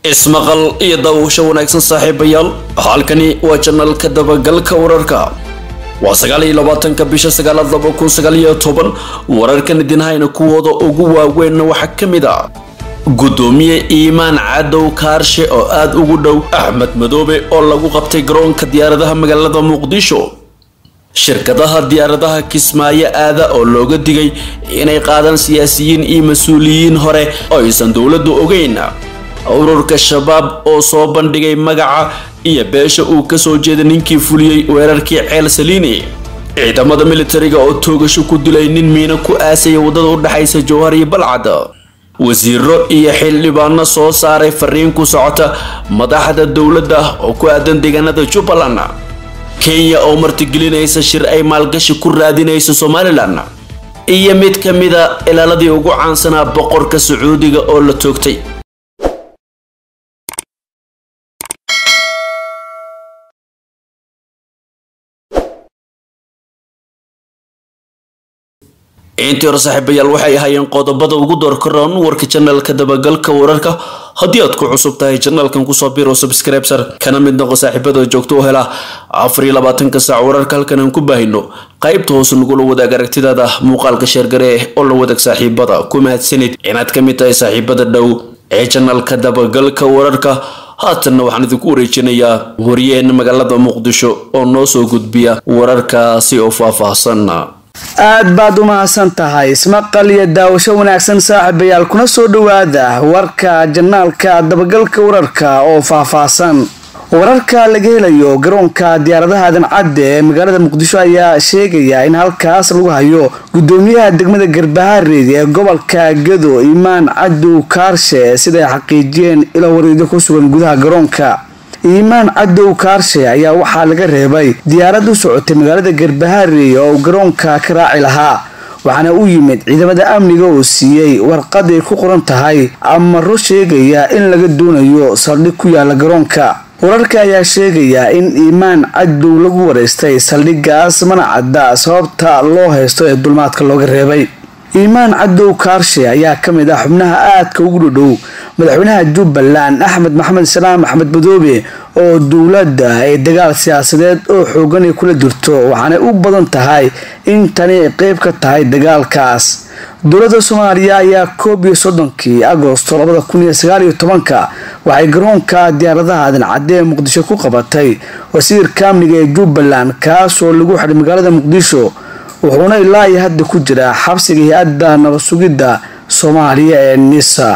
ismaqal iyo daawasho wanaagsan saaxiibayaal halkani waa janalka dabagalka wararka waa sagaal iyo labaatanka bisha sagaalaad laba kun sagaal iyo toban wararkan idinhayna kuwooda ugu waaweynna waxaa ka mid ah gudoomiye iimaan cadow kaarshe oo aada ugu dhow axmed madoobe oo lagu qabtay garoonka diyaaradaha magaalada muqdisho shirkadaha diyaaradaha kismaayo aada oo looga digay inay qaadaan siyaasiyiin iyo mas-uuliyiin hore oo aysan dowladdu ogeyn ururka shabaab oo soo bandhigay magaca iyo beesha uu kasoo jeeda ninkii fuliyey weerarkii ceel saliini ciidamada militariga oo toogasho ku dilay nin miino ku aasaya waddada u dhexaysa jowhar iyo balcad wasiiro iyo xildhibaano soo saaray fariin ku socota madaxda dowladda oo ku aadan deegaanada jubbaland kenya oo martigelinaysa shir ay maalgashi ku raadinayso somalilan iyo mid ka mida ilaaladii ugu caansanaa boqorka sacuudiga oo la toogtay intii hore saaxiibayaal waxay ahaayeen qodobada ugu doorkaroon warka janalka dabagalka wararka haddii aad ku cusub tahay janalkan kusoo biro subscribesar kana mid noqo saaxiibada joogto u hela afar iyo labaatanka saac wararka halkan aan ku baahino qaybta hoose nagula wadaag aragtidaada muuqaalka sheergare oo la wadaag saaxiibada ku mahadsanid inaad ka mid tahay saaxiibada dhow ee janalka dabagalka wararka haatanna waxaan idinku wareejinayaa waryaheena magaalada muqdisho oo noo soo gudbiya wararkaasi oo faahfaahsan aad baad u mahadsan tahay ismaqal iyo daawasho wanaagsan saaxiibayaal kuna soo dhowaada warka janaalka dabagalka wararka oo faahfaahsan wararka laga helayo garoonka diyaaradaha aadan cadde ee magaalada muqdisho ayaa sheegaya in halkaas lagu hayo gudoomiyaha degmada garbahareed ee gobolka gado imaan cadow kaarshe siday xaqiijiyeen ilo wareedyo ku sugan gudaha garoonka iimaan cadow kaarshe ayaa waxaa laga reebay diyaarad u socotay magaalada garbaharey oo garoonka ka raaci lahaa waxaana u yimid ciidamada amniga oo siiyey warqad ay ku qoran tahay amaro sheegaya in laga doonayo saldhig ku yaala garoonka wararka ayaa sheegaya in iimaan cadow lagu wareystay saldhigaas mana cadda sababta loo haysto ee dulmaadka looga reebay iimaan cadow kaarshe ayaa ka mid ah xubnaha aadka ugu dhodhow madaxweynaha jubbaland axmed maxamed salaam axmed madoobe oo dowladda ay dagaal siyaasadeed oo xoogan ay kula jirto waxaanay u badan tahay in tani ay qeyb ka tahay dagaalkaas dowladda soomaaliya ayaa koob iyo soddonkii agosto labada kun iyo sagaal iyo tobanka waxay garoonka diyaaradaha aadan cadde ee muqdisho ku qabatay wasiirka amniga ee jubbaland kaasoo lagu xidhay magaalada muqdisho wuxuuna ilaa iyo hadda ku jiraa xabsiga hay-adda nabad sugidda soomaaliya ee nisa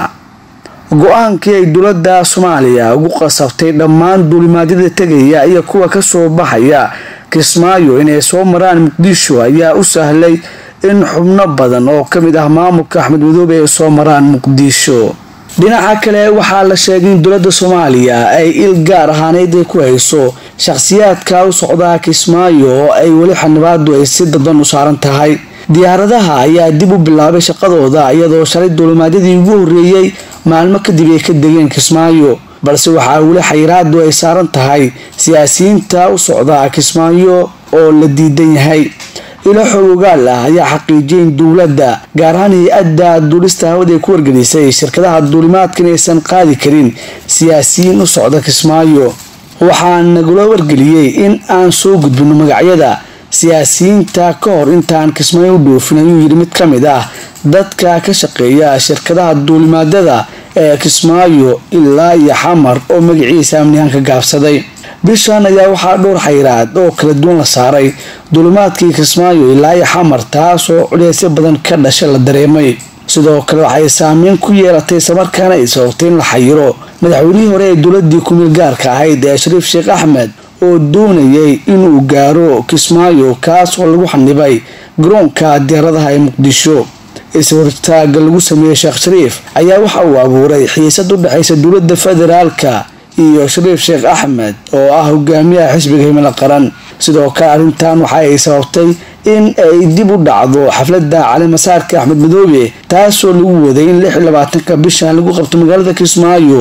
go-aankii ay dowladda soomaaliya ugu qasabtay dhammaan duulimaadyada tegaya iyo kuwa kasoo baxaya kismaayo inay soo maraan muqdisho ayaa u sahlay in xubno badan oo kamid ah maamulka axmed madoobe ay soo maraan muqdisho dhinaca kale waxaa la sheegay in dowladda soomaaliya ay il gaar ahaaneyd ay ku hayso shakhsiyaadka u socdaa kismaayo oo ay weli xanibaadu ay si dadban u saaran tahay diyaaradaha ayaa dib u bilaabay shaqadooda iyadoo shalay duulimaadyadii ugu horreeyey maalmo kadib ay ka degeen kismaayo balse waxaa weli xayiraadu ay saaran tahay siyaasiyiinta u socda kismaayo oo la diidan yahay ilo xoog ogaal ah ayaa xaqiijiyay in dowladda gaar ahaan hay-adda duulista hawada ay ku wargelisay shirkadaha duulimaadka inaysan qaadi karin siyaasiyiin u socda kismaayo waxaa nagula wargeliyey in aan soo gudbino magacyada siyaasiyiinta ka hor intaan kismaayo u dhoofin ayuu yidhi mid ka mid ah dadka ka shaqeeya shirkadaha duulimaadyada ee kismaayo ilaa iyo xamar oo magaciisa amnihaan ka gaabsaday bishan ayaa waxaa dhowr xayiraad oo kala duwan la saaray duulimaadkii kismaayo ilaa iyo xamar taas oo culeysyo badan ka dhasha la dareemay sidoo kale waxay saameyn ku yeelatay islamarkaana ay sababtay in la xayiro madaxweynihii hore ee dowladii kumeel gaarka ahayd ee shariif sheekh axmed oo doonayay inuu gaaro kismaayo kaas oo lagu xanibay garoonka diyaaradaha ee muqdisho is-hortaaga lagu sameeyey sheekh shariif ayaa waxa uu abuuray xiisad u dhexaysa dowladda federaalka iyo shariif sheekh axmed oo ah hogaamiyaha xisbiga himilo qaran sidoo kale arrintan waxa ay sababtay in ay dib u dhacdo xafladda calimasaarka axmed madoobe taasoo lagu waday in lix iyo labaatanka bishan lagu qabto magaalada kismaayo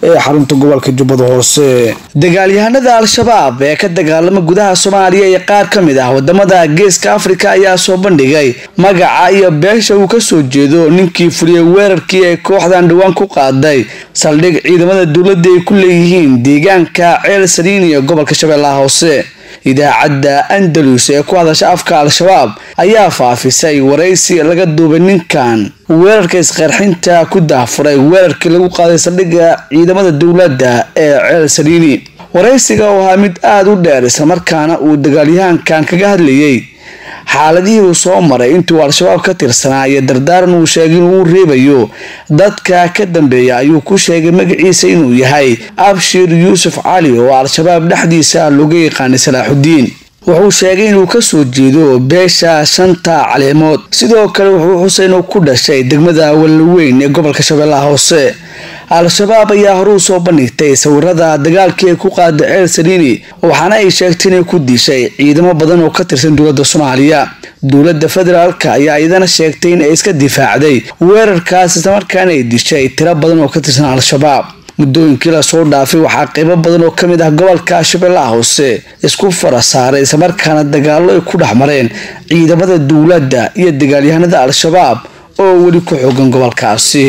ee xarunta gobolka jubbada hoose dagaalyahanada al-shabaab ee ka dagaalama gudaha soomaaliya iyo qaar ka mid ah wadamada geeska afrika ayaa soo bandhigay magaca iyo beesha uu kasoo jeedo ninkii fuliyey weerarkii ay kooxdan dhawaan ku qaaday saldhig ciidamada dowladda ay ku leeyihiin deegaanka ceel saliin iyo gobolka shabeellaha hoose idaacadda andalus ee ku hadasha afka al-shabaab ayaa faafisay waraysi laga duubay ninkan weerarka isqarxinta ku daafuray weerarkii lagu qaaday saldhigga ciidamada dowladda ee ceel saliini waraysiga oo ahaa mid aada u dheer islamarkaana uu dagaalyahankan kaga hadlayay xaaladihii uu soo maray intuu al-shabaab ka tirsanaa iyo dardaaran uu sheegay inuu reebayo dadka ka dambeeya ayuu ku sheegay magaciisa inuu yahay abshir yuusuf cali oo al-shabaab dhexdiisa looga yaqaanay salaaxudiin wuxuu sheegay inuu kasoo jeedo beesha shanta caleemood sidoo kale wuxuu xusay inuu ku dhashay degmada wallaweyn ee gobolka shabeellaha hoose al-shabaab ayaa horuu soo bandhigtay sawirada dagaalkii ay ku qaada ceel saliini waxaana ay sheegtay inay ku dishay ciidamo badan oo ka tirsan dowladda soomaaliya dowladda federaalka ayaa iyadana sheegtay in ay iska difaacday weerarkaas islamarkaana ay dishay tiro badan oo ka tirsan al-shabaab muddooyinkii lasoo dhaafay waxaa qeybo badan oo kamid ah gobolka shabeellaha hoose isku fara saaray islamarkaana dagaallo ay ku dhex mareen ciidamada dowladda iyo dagaalyahanada al-shabaab oo weli ku xoogan gobolkaasi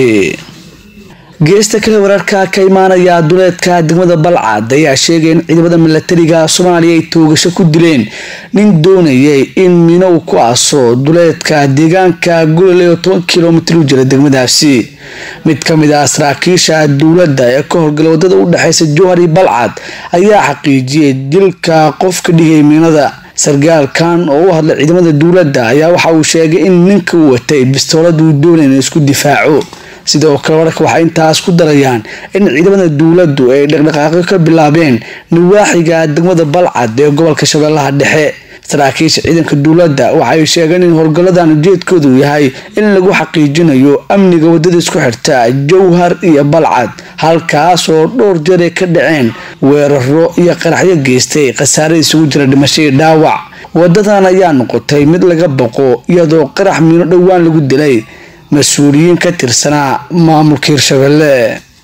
geesta kale wararka ka imaanaya duleedka degmada balcad ayaa sheegay in ciidamada milatariga soomaaliya ay toogasho ku dileen nin doonayay in mino uu ku aso duleedka deegaanka gololey oo toban kilomitir u jira degmadaasi mid ka mid ah saraakiisha dowladda ee ka howlgala wadada u dhexeysa jowhari balcad ayaa xaqiijiyay dilka qof ka dhigay miinada sargaalkan oo u hadlay ciidamada dowladda ayaa waxa uu sheegay in ninka uu watay bistoolad uu doonay in isku difaaco sidoo kale wararka waxay intaas ku darayaan in ciidamada dowladdu ay dhaqdhaqaaqyo ka bilaabeen nawaaxiga degmada balcad ee gobolka shabeellaha dhexe saraakiisha ciidanka dowladda waxay sheegeen in howlgalladan ujeedkoodu yahay in lagu xaqiijinayo amniga wadada isku xirta jowhar iyo balcad halkaas oo dhowr jeer ay ka dhaceen weeraro iyo qaraxyo geystay khasaare isugu jira dhimasho iyo dhaawac wadadan ayaa noqotay mid laga baqo iyadoo qarax miino dhowaan lagu dilay mas-uuliyiin ka tirsanaa maamulka hirshabelle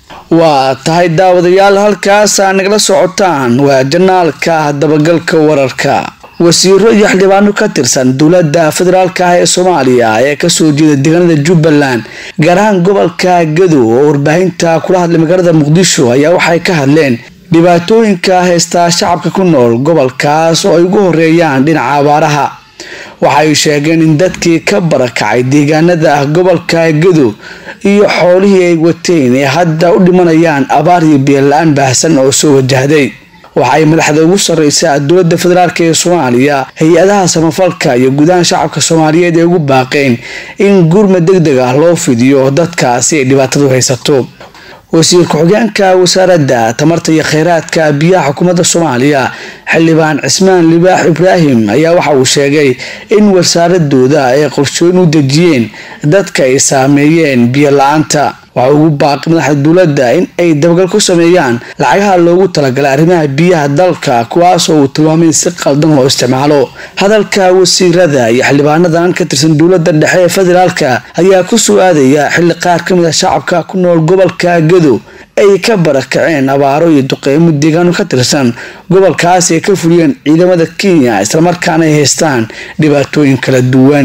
waa tahay daawadayaal halkaasa nagala socotaan waa janaalka dabagalka wararka wasiiro iyo xildhibaano ka tirsan dowladda federaalka ah ee soomaaliya ee kasoo jeeda deegaanada jubbaland gaar ahaan gobolka gadow oo warbaahinta kula hadlay magaalada muqdisho ayaa waxay ka hadleen dhibaatooyinka haystaa shacabka ku nool gobolkaas oo ay ugu horeeyaan dhinaca abaaraha waxay sheegeen in dadkii ka barakacay deegaanada ah gobolka gadow iyo xoolihii ay wateen ee hadda u dhimanayaan abaar iyo biyola-aan baahsan oo soo wajahday waxay madaxda ugu sarreysa dowladda federaalk ee soomaaliya hay-adaha samafalka iyo gudaha shacabka soomaaliyeed ay ugu baaqeen in gurma deg deg ah loo fidiyo dadkaasi ay dhibaatadu haysato wasiir ku-xigeenka wasaaradda tamarta iyo kheyraadka biyaha xukuumadda soomaaliya xildhibaan cismaan libaax ibraahim ayaa waxa uu sheegay in wasaaradooda ay qorshooyin u dejiyeen dadka ay saameeyeen biyo la-aanta waxa ugu baaqi madaxda dowladda in ay dabagal ku sameeyaan lacagaha loogu talagalay arrimaha biyaha dalka kuwaasoo uu tilmaamay in si qaldan loo isticmaalo hadalka wasiirada iyo xildhibaanadan ka tirsan dowladda dhexe ee federaalka ayaa ku soo aadaya xilli qaar ka mid a shacabka ku nool gobolka gadow ay ka barakaceen abaaro iyo duqeymo deegaano ka tirsan gobolkaas ay ka fuliyeen ciidamada kenya islamarkaana ay haystaan dhibaatooyin kala duwan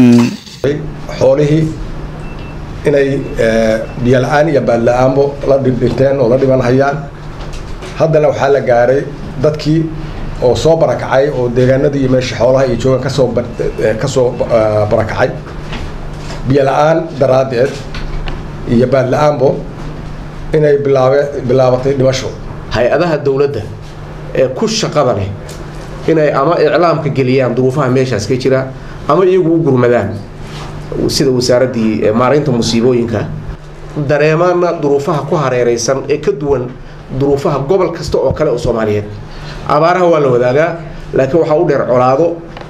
xoolihii inay biyo la-aan iyo baadla-aanbo la dhindhinteen oo la dhiman hayaan haddana waxaa la gaaray dadkii oo soo barakacay oo deegaanadii iyo meesha xoolaha iyo joogan kasoo kasoo barakacay biyo la-aan daraaddeed iyo baadla-aanbo inay bilaabe bilaabatay dhimasho hay-adaha dowladda ee ku shaqada leh inay ama iclaamka geliyaan duruufaha meeshaas ka jira ama iyagu u gurmadaan sida wasaaraddii maaraynta musiibooyinka dareemaana duruufaha ku hareereysan ee ka duwan duruufaha gobol kasta oo kale oo soomaaliyeed abaaraha waa la wadaagaa laakiin waxaa u dheer colaado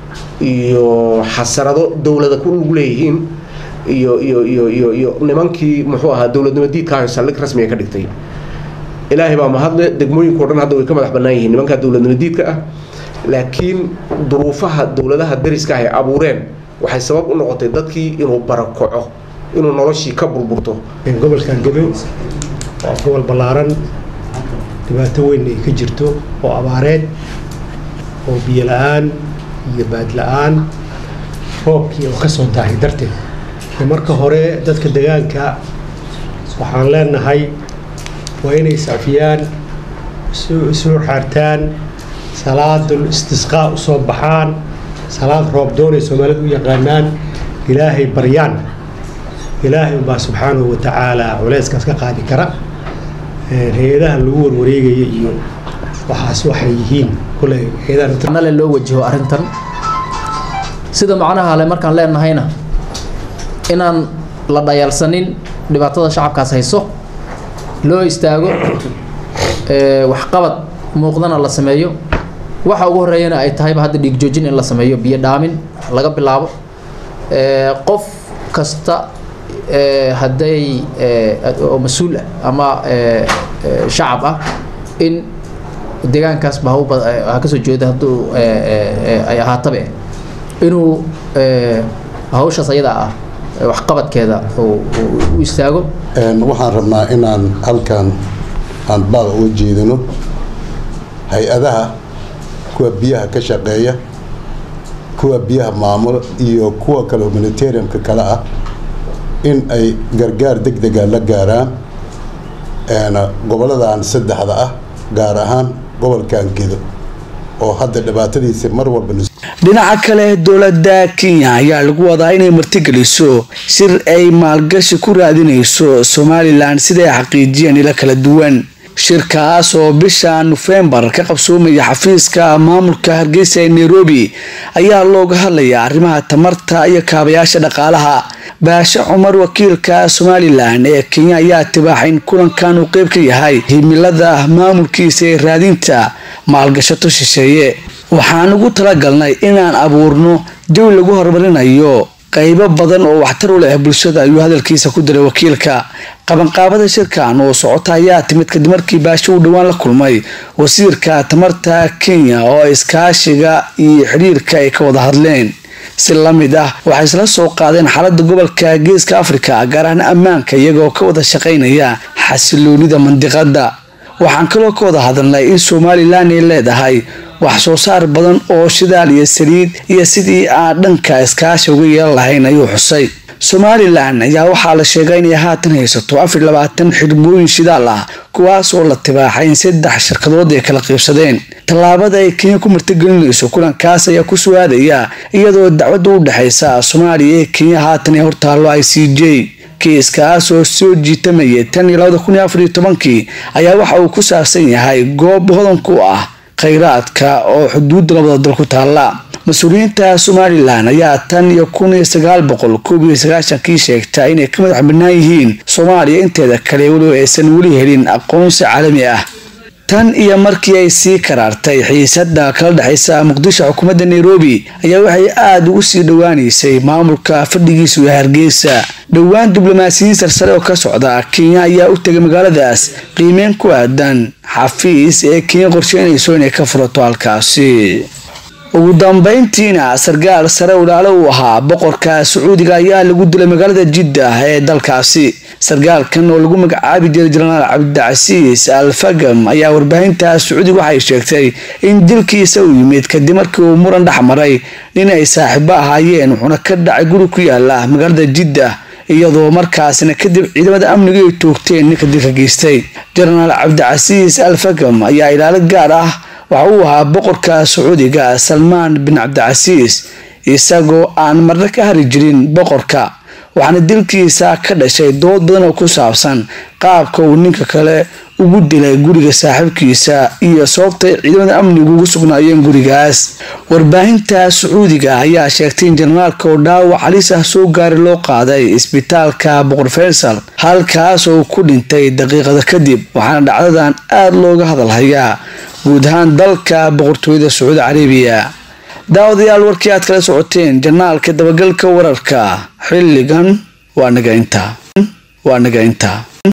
iyo xasarado dowlada ku lug leeyihiin iyo iyo iyo iyo iyo nimankii muxuu ahaa dowladnimo diidkaayo saldhig rasmiga ka dhigtay ilaahay baa mahadle degmooyinko dhan hadda way ka madax bannaan yihiin nimankaa dowladnimo diidka ah laakiin duruufaha dowladaha dariska ah ay abuureen waxay sabab u noqotay dadkii inuu barakoco inuu noloshii ka burburto gobolkan gadow waa gobol ballaaran dhibaato weyn ay ka jirto oo abaareed oo biyo la-aan iyo baad la-aan roobkii oo ka soo daahay darteed marka hore dadka degaanka waxaan leenahay waa inay iscafiyaan isu xaartaan salaadul istisqaa usoo baxaan salaad roob doonay soomaalidu u yaqaanaan ilaahay baryaan ilaahay unbaa subxaanahu watacaala culeyskaas ka qaadi kara hay-adahan lagu warwareegaya iyo waxaas waxay yihiin kule nale loo wajaho arrintan sida macnaha le markaan leenahayna inaan la dhayaalsanin dhibaatada shacabkaas hayso loo istaago waxqabad muuqdana la sameeyo waxa ugu horeeyana ay tahayba hadda dhiig joojin in la sameeyo biyo dhaamin laga bilaabo qof kasta hadday oo mas-uul ah ama shacab ah in deegaankaasba ha kasoo jeeda hadduu ay ahaatabe inuu hawshaas ayada ah waxqabadkeeda u istaago waxaan rabnaa inaan halkan aan baaq uga jeedino hay-adaha kuwa biyaha ka shaqeeya kuwa biyaha maamula iyo kuwa kale humanitarianka kale ah in ay gargaar deg dega la gaaraan goboladan saddexda ah gaar ahaan gobolkan gedo oo hadda dhibaatadiisa mar walba dhinaca kale dowladda kenya ayaa lagu wadaa inay martigeliso shir ay maalgashi ku raadinayso somalilan siday xaqiijiyeen ilo kala duwan shirkaas oo bisha nofembar ka qabsoomaya xafiiska maamulka hargeysa ee nairobi ayaa looga hadlayaa arrimaha tamarta iyo kaabayaasha dhaqaalaha baashe cumar wakiilka somalilan ee kenya ayaa tibaaxa in kulankan uu qeyb ka yahay himilada maamulkiisa ee raadinta maalgashato shisheeye waxaan ugu talagalnay inaan abuurno jawi lagu horumarinayo qaybo badan oo waxtar u leh bulshada ayuu hadalkiisa ku diray wakiilka qabanqaabada shirkan oo socota ayaa timid kadib markii baasho uu dhowaan la kulmay wasiirka tamarta kenya oo iskaashiga iyo xidhiirka ay ka wada hadleen si la mid ah waxay isla soo qaadeen xaalada gobolka geeska afrika gaar ahaan ammaanka iyagoo ka wada shaqaynaya xasiloonida mandiqada waxaan kaloo ka wada hadalnay in somalilan ay leedahay wax soo saar badan oo shidaal iyo saliid iyo sidii aan dhanka iskaashi uga yeelan lahayn ayuu xusay somalilan ayaa waxaa la sheegay inay haatan haysato afar labaatan xirmooyin shidaal ah kuwaas oo la tibaaxay in saddex shirkadood ay kala qiibsadeen tallaabada ay kenya ku martigelinayso kulankaas ayaa ku suwaadaya iyadoo dacwadda u dhexaysa soomaaliya ee kenya haatan ee hortaallo i c j kiiskaas oo soo jiitamayay tan iyo labada kun iyo afar iyo tobankii ayaa waxa uu ku saabsan yahay goob hodan ku ah khayraadka oo xuduudda labada dal ku taalla mas-uuliyiinta somalilan ayaa tan iyo kun iyo sagaal boqol koob iyo sagaashankii sheegta inay ka madax bannaan yihiin soomaaliya inteeda kale weliba aysan weli helin aqoonsi caalami ah tan iyo markii ay sii karaartay xiisada kala dhexaysa muqdisho xukuumadda nairobi ayaa waxay aada ugu sii dhowaaneysay maamulka fadhigiisu ee hargeysa dhowaan diblomaasiyiin sarsare oo ka socda kenya ayaa u tegay magaaladaas qiimeyn ku aadan xafiis ee kenya qorsheynayso inay ka furato halkaasi ugu dambeyntiina sarkaal sare ilaalo uu ahaa boqorka sacuudiga ayaa lagu dilay magaalada jidda ee dalkaasi sarkaalkan oo lagu magacaabi jiray jenaraal cabdicasiis al fagam ayaa warbaahinta sacuudiga waxay sheegtay in dilkiisa uu yimid kadib markii uu muran dhex maray nin ay saaxiibo ahaayeen wuxuuna ka dhacay guri ku yaala magaalada jidda iyadoo markaasna kadib ciidamada amniga ay toogteen ninka dilka geystay jenaraal cabdicasiis al fagam ayaa ilaalo gaar ah waxa uu ahaa boqorka sacuudiga salmaan bin cabdicasiis isagoo aan marna ka hari jirin boqorka waxaana dilkiisa ka dhashay dood badan oo ku saabsan qaabka uu ninka kale ugu dilay guriga saaxiibkiisa iyo sababtay ciidamada amnigu ugu sugnaayeen gurigaas warbaahinta sacuudiga ayaa sheegtay in jenaraalka oo dhaawac halis ah soo gaari loo qaaday isbitaalka boqor faysal halkaas oo ku dhintay daqiiqada kadib waxaana dhacdadan aada looga hadalhayaa guud ahaan dalka boqortooyada sacuudi carabiya daawadayaal warkii aad kala socoteen janaalka dabagalka wararka xilligan waa naga intaa waa naga intaa